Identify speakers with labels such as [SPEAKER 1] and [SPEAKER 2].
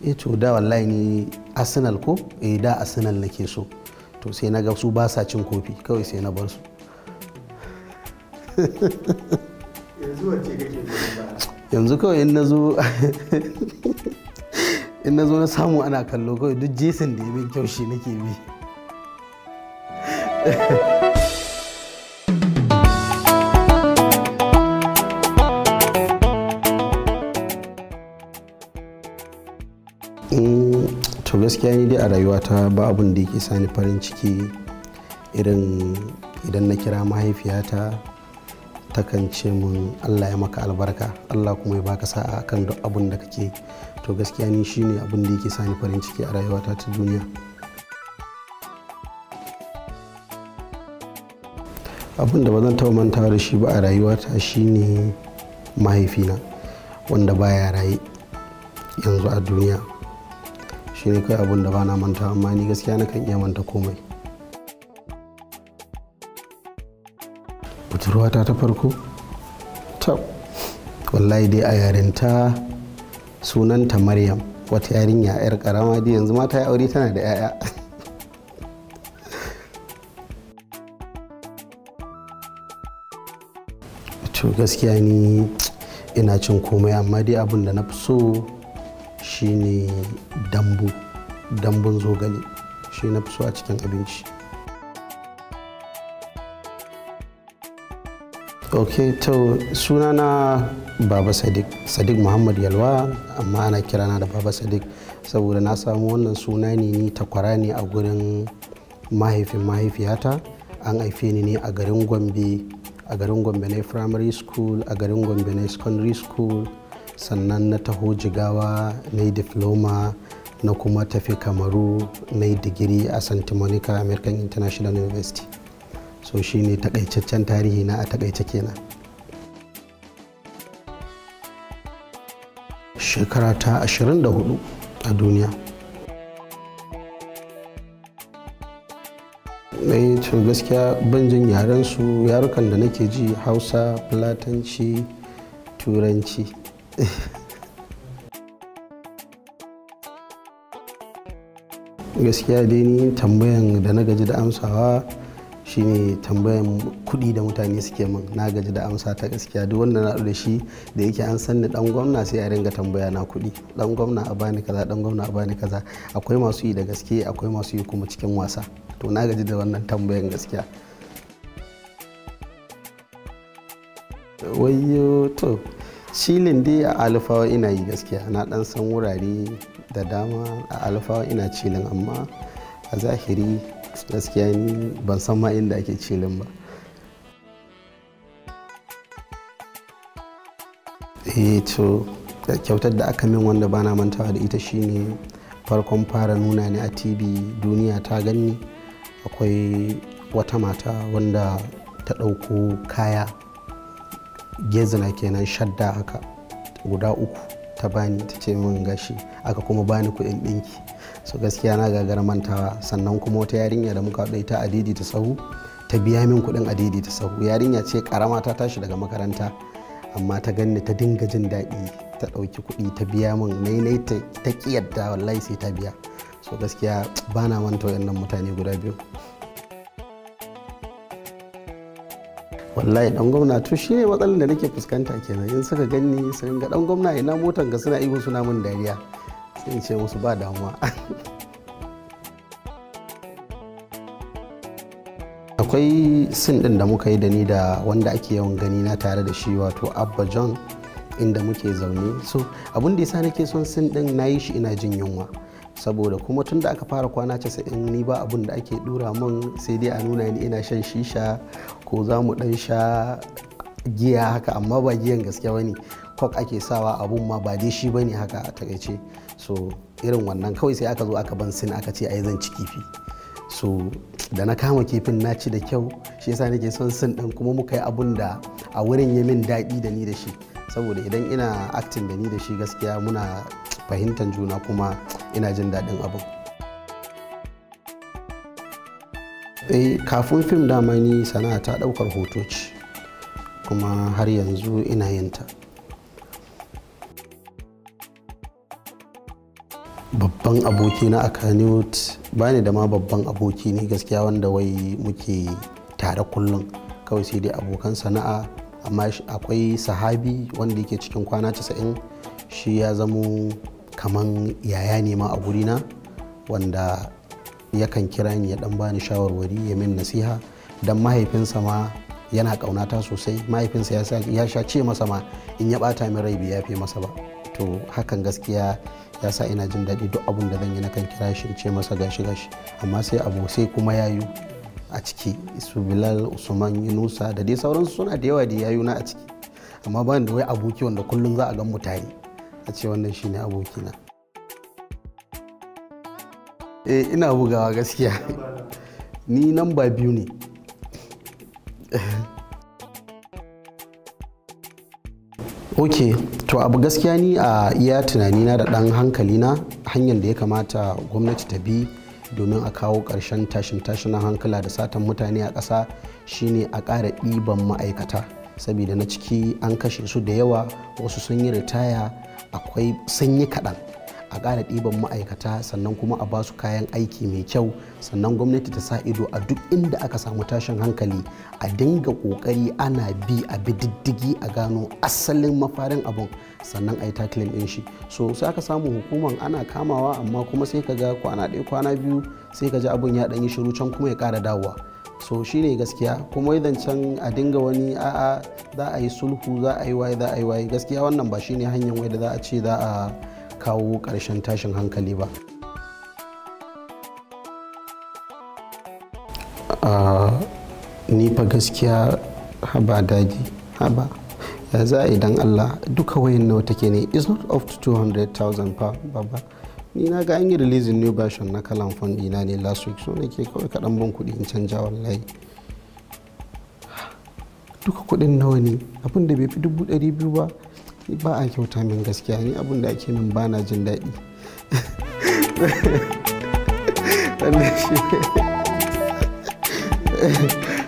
[SPEAKER 1] eh to da wallahi ni arsenal ko eh da arsenal nake so to sai na ga su ba sa cin kofi kawai sai na bar su
[SPEAKER 2] yanzu wacce kake goyon baya
[SPEAKER 1] yanzu kawai in na zo in na zo na samu ana kallo kawai duk jesin da ya min kyau shi nake bi Mm, to gaskiya ni dai a rayuwata ba abun da yake sani farin ciki irin idan na kira mahaifiyata takan ce mun allah ya maka albarka allah kuma ya baka sa'a kan duk abun da kake to gaskiya ni shine abun da yake sani farin ciki a rayuwata ta duniya abun da ba zan taɓa mantawa da shi ba a rayuwata shine mahaifina wanda baya raye yanzu a duniya shi ne kai abun da ba na manta amma ni gaskiya na kan iya manta komai budurwata ta farko ta wallahi dai a yarinta sunanta maryam wata yarinya yar karama dai yanzu mata ya aure tana da 'ya'ya to gaskiya ni ina cin komai amma dai abun da na fi so shine dambu dambun zogale shi na fi so a cikin abinci ok to sunana baba sadiq sadiq muhammad yalwa amma ana kirana da baba sadiq saboda na samu wannan suna ne ni takwara ne a gurin mahaifin mahaifiyata an haife ni ne a garin gombe a garin gombe na primary school a garin gombe na secondary school sannan na taho jigawa na yi diploma na kuma tafi kamaru na yi digiri a santa monica american international university so shine takaitaccen tarihi na a takaice kenan shekara ta 24 a duniya mai to gaskiya ban jin yaren su yarukan da nake ji hausa fulatanci turanci gaskiya dai ni tambayan da na gaji da amsawa shine tambayan kuɗi da mutane suke min na gaji da amsa ta gaskiya duk wanda na da shi da yake an san ni dan gwamna sai a ringa tambaya na kuɗi dan gwamna a bani kaza dan gwamna a bani kaza akwai masu yi da gaske akwai masu yi kuma cikin wasa to na gaji da wannan tambayan gaskiya wayo to cilin dai a alfawa ina yi gaskiya na dan san wurare da dama a alfawa ina cilin amma a zahiri gaskiya ni ban san ma inda ake cilin ba eh to kyautar da aka min wanda bana mantawa da ita shine farkon fara nuna ni a tv duniya ta ganni akwai wata mata wanda ta ɗauko kaya gezina kenan shadda haka guda uku ta bani ta ce min gashi aka kuma bani kuɗin ɗinki so gaskiya na gagara mantawa sannan kuma wata yarinya da muka haɗu ta adidi ta sahu ta biya min kuɗin adidi ta sahu yarinya ce karama ta tashi daga makaranta amma ta ganni ta dinga jin daɗi ta ɗauki kuɗi ta biya min nai ta ƙi yadda wallahi sai ta biya so gaskiya ba na manta wayannan mutane guda biyu wallahi dan gwamna to shi ne matsalar da nake fuskanta kenan in suka ganni su ga dan gwamna ina motan ga suna ihu suna min dariya sai in ce musu ba damuwa akwai sin din da muka yi da ni da wanda ake yawan gani na tare da shi wato abba john inda muke zaune so abin da yasa nake son sin din na yi shi ina jin yunwa saboda kuma tun da aka fara kwana casa'in ni ba abin da ake dura min sai dai a nuna ni ina shan shisha ko za mu dan sha giya haka amma ba giyan gaske bane kok ake sawa abun ma ba dai shi bane haka a takaice so irin wannan kawai sai aka zo aka ban sin aka ce ai zan ci kifi so da na kama kifin na ci da kyau shi yasa nake son sin din kuma muka yi abun da a wurin ya min daɗi da ni da shi saboda idan ina acting da ni da shi gaskiya muna fahimtar juna kuma ina jin daɗin abin eh kafin fim dama ni sana'a ta ɗaukar hoto ce kuma har yanzu ina yin ta babban aboki na a kanewt ba ni da ma babban aboki ne gaskiya wanda wai muke tare kullum kawai sai dai abokan sana'a amma akwai sahabi wanda yake cikin kwana 90 shi ya zamo kaman yaya ne ma a gurina wanda yakan kira ni ya dan bani shawarwari ya min nasiha dan mahaifinsa ma yana kaunata sosai mahaifinsa ya sha ce masa ma in ya bata min rai bai yafe masa ba to hakan gaskiya ya sa ina jin daɗi duk abun da zan yi nakan kira shi ce masa gashi gashi amma sai abu sai kuma yayu a ciki su bilal usman yunusa da dai sauransu suna da yawa da yayu na a ciki amma ba da wai aboki wanda kullum za a gan mutane a ce wannan shine abokina eh ina bugawa gaskiya ni namba biyu ne ok to abu gaskiya ni a iya tunanina da ɗan hankalina hanyar da ya kamata gwamnati ta bi domin a kawo ƙarshen tashin tashinan hankala da satan mutane a ƙasa shine a ƙara ɗiban ma'aikata saboda na ciki an kashe su da yawa wasu sun yi ritaya akwai sun yi kaɗan a ƙara ɗiban ma'aikata sannan kuma a basu kayan aiki mai kyau sannan gwamnati ta sa ido a duk inda aka samu tashin hankali a dinga ƙoƙari ana bi a bi diddigi a gano asalin mafarin abun sannan a yi tackling ɗin shi so sai aka samu hukuman ana kamawa amma kuma sai ka ga kwana ɗaya kwana biyu sai ka ji abun ya ɗan yi shiru can kuma ya ƙara dawowa so shine gaskiya kuma idan can a dinga wani a'a za a yi sulhu za a yi waye za a yi waye gaskiya wannan ba shine hanyar wai da za a ce za a kawo ƙarshen tashin hankali ba ni fa gaskiya haba daji haba ya za a idan allah duka wayan nawa take ne is not up to 200,000 fa baba ni na ga an yi releasing new version na kalan fund ina ne last week so nake kawai kaɗan ban kuɗi in canja wallahi duka kuɗin nawa ne abin da bai fi dubu ɗari biyu ba ba a kyauta min gaskiya ni abin da ake min ba na jin daɗi wannan shi